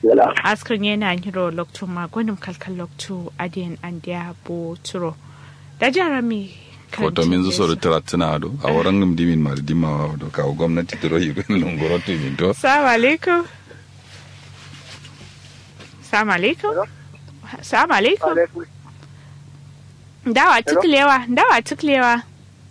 Yala. askrin yana hiro loktu magonim kalkal loktu adiyan andiya bo turo da jarami foto min zo da taratina do a waran ngam dimin mar dimawa do ka gwamnati to royi ben longoro to min to salamu alaikum salamu alaikum salamu alaikum dawa tuklewa dawa tuklewa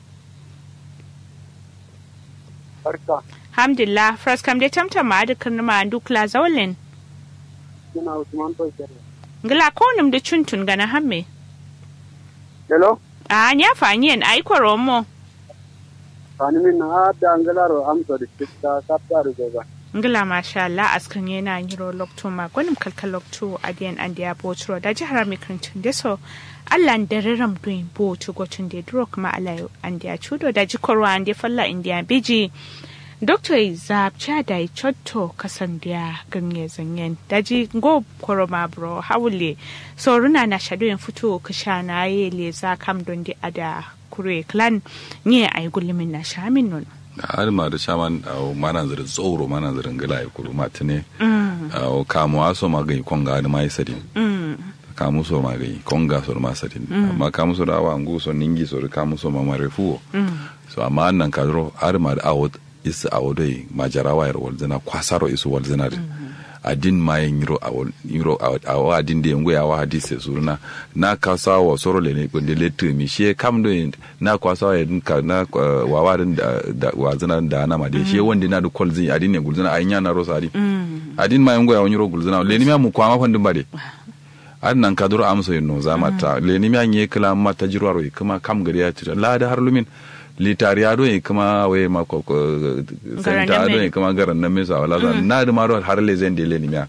Barka. alhamdulillah first kam dai tamtam ma da kan ma dukla zawlin Ina Usman Toshiyar. ngila ko nim da chuntun gana hamme Hello. a nya fanyen ai koromo Fani min na hada angalaro amsa da kita sabta da goba. ngila masha Allah askan yana hiro lokto ma gwanim kalkal lokto adiyan andiya bo turo da jihar mi kantun da so Allah da riram doin bo to gotun da duro kuma Allah andiya chudo da jikorwa andi falla indiya biji Dr. Izab Chada Chotto kasandiya ganye zanyen daji go koroma bro hawule so runa na shadoyin fito kasha na ye leza kam don di ada kure clan nye ay gulmin na shamin nun har ma da shaman a mana zira tsoro mana zira ngala ya kuru matine a kamu aso ma ga konga da mai sadin kamu so ma ga konga so ma sadin amma kamu so da awa ngu so ningi so kamu so ma marefuo so amma nan kadro har ma da awot is awodai majarawa yar walzana kwasaro isu walzana din adin ma yin yiro awol yiro awa adin da yango yawa hadise suruna na kasa wa soro le ne kunde letu mi she kam do na kwasa ya ka na wawa din da wazana da na ma de she wanda na da kolzin adin ne gulzana ayinya na rosa adin adin ma yango yawa yiro gulzana le ni ma mu kwa ma fandin bade an nan ka duro amsa yin no zama ta le ni ma nye kala mata jirwaro kuma kam gari ya tira la da har lumin litariya do yi kuma we ma ko senta do yi kuma garan na misa wala zan na da maro har le zan dele ni miya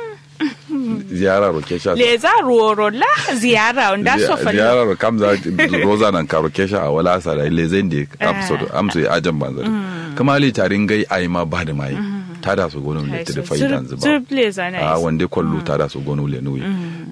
ziyara ro kesha le za ruoro la ziyara onda so fa ziyara ro kam za roza nan ka ro kesha a wala sa da le zan de amso amso ya ajan banzar kuma litarin gai ai ma ba da mai ta da su gonu le da faidan zuba a wande kwallo ta da su gonu le nuyi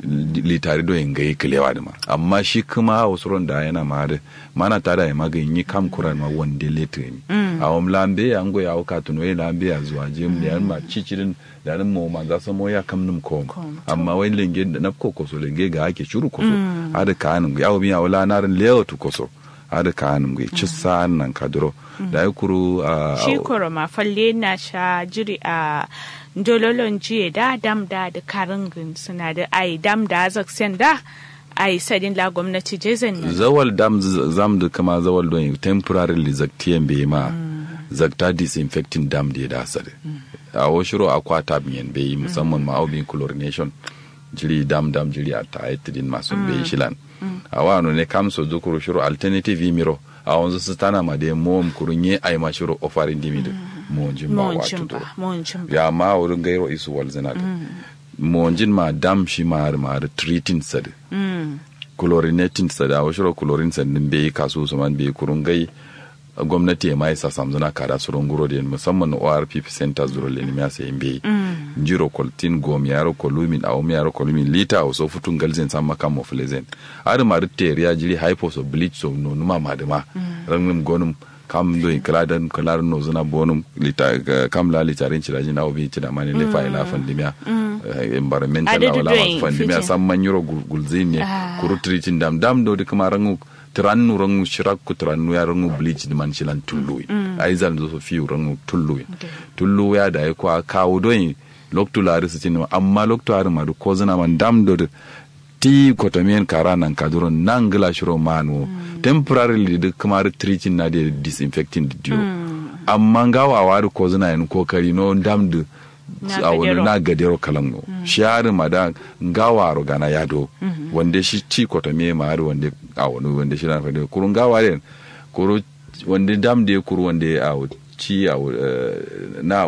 litari do yin gai kilewa da ma amma shi kuma wasu da yana ma da mana ta da ya magani yi kam kuran ma wande le ni a wam lambe ya ngo ya ka tuno ya lambe ya zuwa je mu da ma cicirin da nan mu ma za su mo ya kam num ko amma wai lenge da na ko so lenge ga ake shuru ko so ada ka nan ya obi ya wala narin lewo tu ko so ada ka nan ga ci sa'an nan kaduro da ya kuru a shi koro ma falle na sha jiri a dololon jiye da dam da da karingin suna da ai dam da zaksen da ai sadin la gwamnati jezen nan zawal dam zam da kama zawal don temporarily zaktiyan bai ma zakta disinfecting dam da ya da sare a washiro akwata biyan bai musamman ma aubin chlorination jiri dam dam jiri a ta aitidin masu bai shilan a wano ne kamso zukuru shiro alternative miro a wanzu su tana ma da mom kurunye ai ma shiro ofarin dimi da monjin ba wato to ya ma wurin gairo isu walzina da monjin ma dam shi ma ma treating sad chlorinating sad a washiro chlorine sad din bai kasu su man bai kurun gai gwamnati ya mai sa samzuna kada su runguro da musamman ORP center zuro le nimiya sai bai jiro koltin gom yaro kolumin a omi yaro kolumin lita o so futun galzen sam makam mo flezen ar ma rutte ya jiri hypo so bleach so no numa madama rangum gonum kam do kladan klar no zuna bonum lita kam la lita rin cira jina obi cida mani le fa ila fandimiya environmental wala fandimiya sam man yuro gulzin ne kuru tritin dam dam do de kuma rangu tirannu rangu shirakku tirannu ya rangu bleach di man shilan tulluwi ai zan zo so fiu rangu tulluwi tullu ya da ya kwa kawo don loktu lari su cinema amma loktu lari ma ko zina man dam do ti kotomiyen kara nan kaduron nan gila shiro manu temporarily da kamar treating na da disinfecting da dio amma gawa wari ko zina yin kokari no dam da a wani na gadero kalango shi hari ma da gawa rogana yado wanda shi ci kotomiye ma hari wanda a wani wanda shi na fadi kurun gawa ne kuru wanda dam da ya kuru wanda ya a ci a na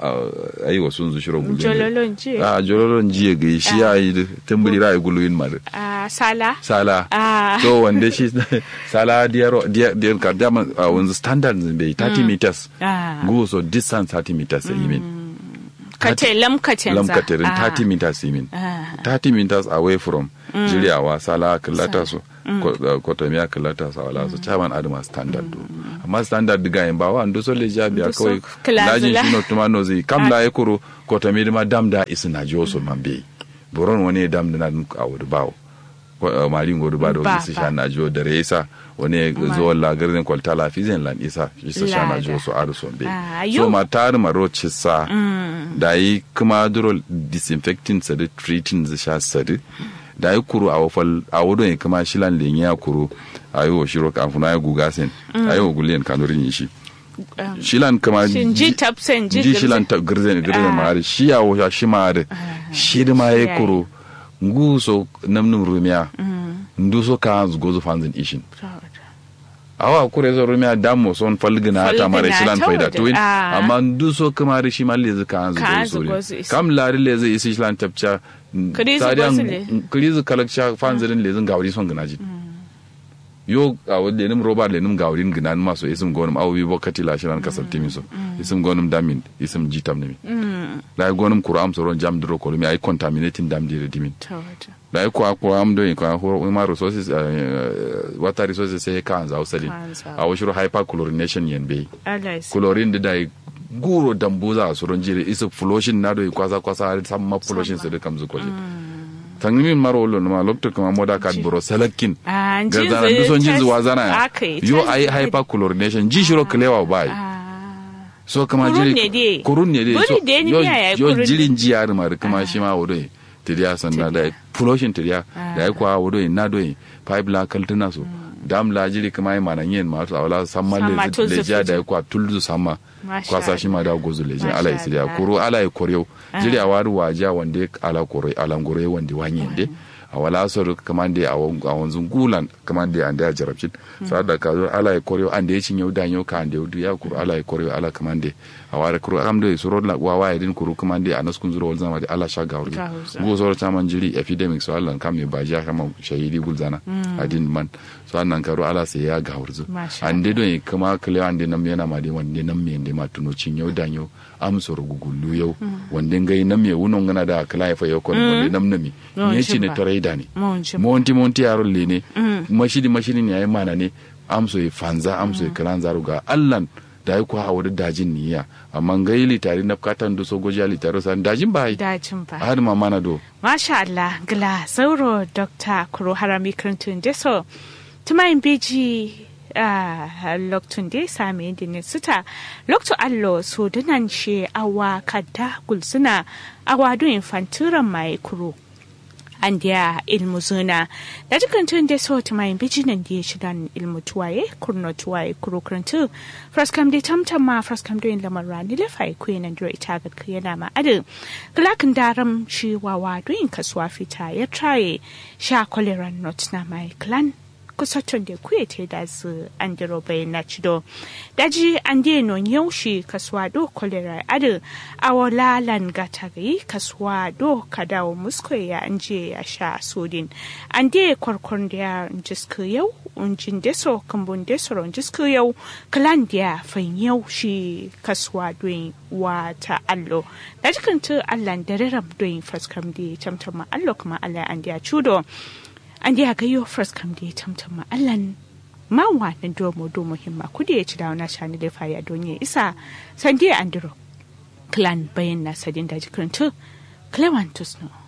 a yi wasu zu shiro gulu jololon jiye a jololon jiye ga shi ya yi tambari ra'ayi gulu yin mara a sala sala Ah. so wanda shi sala diyar diyar ka dama a wanzu standard bai 30 meters Ah. go so distance 30 meters yi min kate lamkacin za lamkatirin 30 meters yi min 30 meters away from jiriyawa sala kallata su kotomiya kallata su wala su chairman adama standard do amma standard diga yin ba wa ndo so le ja biya Ndo so kawai class lajin la. shi no tuma no zai kam la ya kuro ko ta mi ma dam da isi na jo so man be boron wani dam da na a wuri bawo ko eh, mari ngodu ba do Ba, isi ba. sha na jo da resa wani zo la garin kwalta la fizen lan isa isa sha na jo so aru so be Ah, so yo. ma tar maro cissa da yi kuma duro disinfecting sadi treating zai sha sadi da yi kuru a wafal a wudo ya kuma shilan lenye ya kuru a yi wa shiro kafuna ya guga sen a yi wa guliyan kanurin yi shi Um, shilan kama Shin ji tapsen ji ji girze- shilan ta girzen girzen Ah. ma har shi ya wuya shi ma har shi da ma Shi ya ya kuru ngu so namnin rumiya ndu so ka gozo fanzin ishin awa kure zo rumiya damo son falgina ta mara Falgina shilan ta faida waje. to win Ah. amma ndu so kuma da shi ma lezi ka hanzu Ka gozo hanzu ne gozo isi. kam lari lezi isi shilan tapcha Kirizu gozo le. kirizu kalakcha fanzirin lezin gawri son ginaji yo a wadda lenim roba lenim gawrin ginan maso isim gonum awi bokati la shilan kasal timiso isim gonum damin isim jitam nimi la gonum kuro am soron jam dro ko mi ay contaminating dam dire dimin ta wata. da ko ko am do ko ho ma resources eh, water resources sai ka anza usali Ka anza. a washiro hyperchlorination yen be Allah ya sa. chlorine da dai guro dambuza soron jire isa flushing na do kwasa kwasa har samma flushing sai da kamzu koje tangimin maro lo ma lokto kama moda kad bro salakin Ah, ga jin zana zai du son jin tas- zuwa zana aka yi, yo tas- ai hyperchlorination ji shiro klewa bai Ah. so kama Kurun jiri ne dai. kurun ne dai Buri so dai ni yo miya yayi yo kurun. jirin ji yar mar kuma shi ma wodo tidiya sanna da flushing tidiya da ai kwa wodo na do pipe la kaltuna so dam la jiri kuma ai manan yen ma so awala samma Samma le tulzu le ja da fuji. ai kwa tulzu samma Masha kwa sa shi ma da gozu le jin Masha ala isidiya Allah. kuro ala ai koryo jiri awaru waja wande ala koro ala ngoro wande wanyende a wala so kamande a wanzun gulan kamande ande a jarabcin sa da ka zo ala ya koryo ande ya cinye da yau ka ande du ya kuru ala ya koryo ala kamande a wara kuru am do suro la wa wa idin kuru kamande a naskun zuro wal zama da ala sha gawri Gawurza. go so ta man jiri epidemic so Allah kam me baja kama shahidi gulzana adin man so annan karo ala sai ya gawurzu Masha ande do kama kale ande nam yana ma de wande nam me ande ma tuno cinye da yau am soro gugullu yau wande ngai nam me wunon ngana da kala ya fa yau kon wande nam nami Yawan ne ci ne cin ba. tare da ne Mun ji. monti monti yaron le ne mashidi mashidi ne yayi mana ne amso ya fanza amso ya kalan zaru ga allan da ya kuwa wani dajin niya amma ngai litari na katan do so goja litari san dajin ba yi Dacin ba. har ma mana do Masha Allah, gila sauro Dr. Kuro Harami Kirintun Deso, tumayin beji a loktun da sami da ne suta loktu allo so dinan she awa kadda gulsuna awa do infantiran mai kuro. an dia ilmu zuna da jikin da so tumayin beji nan da ya shidan ilmu tuwaye kurno tuwaye kuro kirintu fraskam da tamtam ma fraskam da yin lamar rani lafai kuyi nan duro ita ga yana ma adin Glakin daram shi wawa doyin kasuwa fita ya traye sha koleran not na mai clan kusatun da kuye te da su an diro bai na cido daji an de non yaushi kasuwa do kolera adu awola lan gatari kasuwa do kadawo musko ya anje ya sha sodin an de kwarkwarn da ya jisku yau unjin deso kambun deso ron jisku yau klan da ya fan yau shi kasuwa doyin wata allo da jikin tu allan da rarrab doyin faskam da tamtama allo kuma allah an da ya cudo an da gayo first kam da ya tamtama allan ma wannan domo do muhimma kudi ya ci da wani shani da faya don ya isa san dia andro clan bayan na sadin da jikin tu clevantus no